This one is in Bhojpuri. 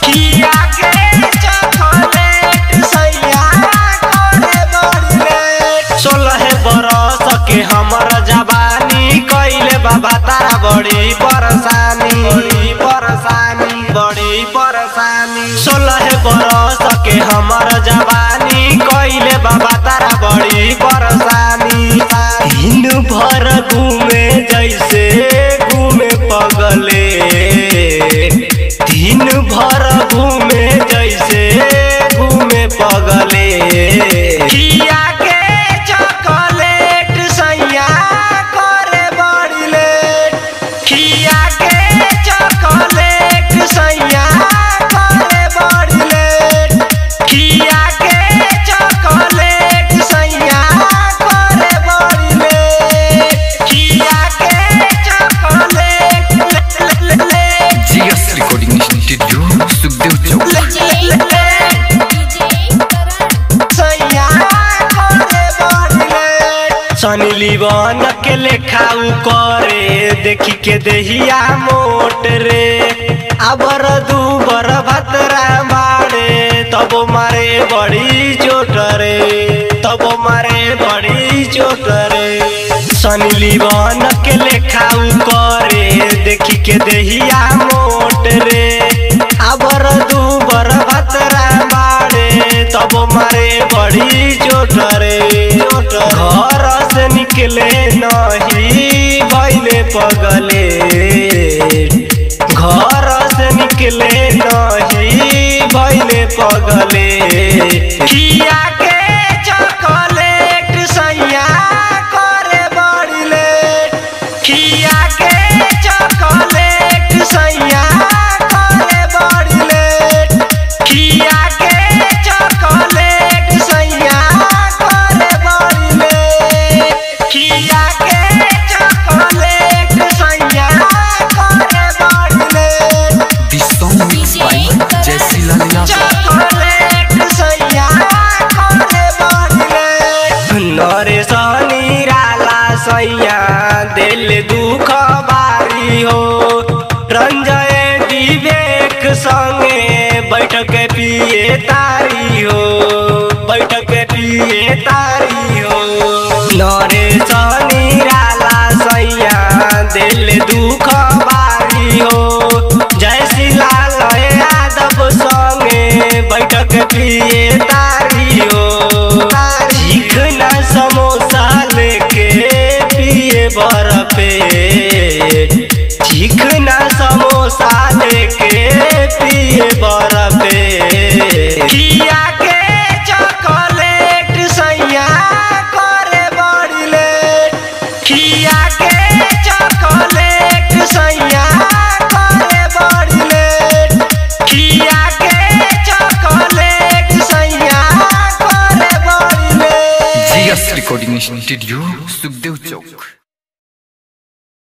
खिया के चॉकलेट सैया करे बड़ी लेट सोलह बरस के हमर जवानी कइले बाबा तारा बड़ी परेशानी बड़ी परेशानी बड़ी परेशानी सोलह बरस के हमर जवानी कइले बाबा तारा बड़ी परेशानी दिन भर घूमे जैसे घूमे पगले दिन भर घूमे जैसे घूमे पगले खिया के चॉकलेट सैया करे बड़ी लेट खिया के चॉकलेट सैया करे बड़ी लेट खिया के चॉकलेट सैया करे बड़ी लेट खिया के चॉकलेट ले- ले- ले- GS recording studio Sukhdev Chowk ले- ले- ले- सैया करे बड़ी लेट सनी लीवन के लेखाऊ करे देखी के देहिया मोट रे अबर दू बर भतरा बाड़े तब मारे बड़ी चोट रे तब मारे बड़ी चोट रे सनी लीवन के लेखाऊ करे देखी के देहिया मोट रे अबर दू बर भतरा बाड़े तब मारे बड़ी चोट रे घर से निकले नहीं भैले पगले घर से निकले नहीं भैले पगले खिया के चॉकलेट सैया करे बड़ी लेट खिया के चॉकलेट सैया करे बड़ी लेट खिया के चॉकलेट सैया करे बड़ी लेट खिया के चॉकलेट सैया करे बड़ी late this song mix by Jaisi Lal Yadav chocolate सैया करे बड़ी लेट नरे सनी राला सैया दिल दुख बारी हो रंजय विवेक संगे बैठक पिए तारी हो बैठक पिए तारी हो नरे सनी राला सैया दिल दुख बारी हो जय श्री लाल यादव संगे बैठक पिए तारी हो चिकना समोसा लेके पिए बरफे चिकना समोसा लेके पिए बरफे खिया के चॉकलेट सैया करे बड़ी लेट खिया के चॉकलेट सैया करे बड़ी लेट खिया के चॉकलेट सैया करे बड़ी late GS recording studio Sukhdev चौक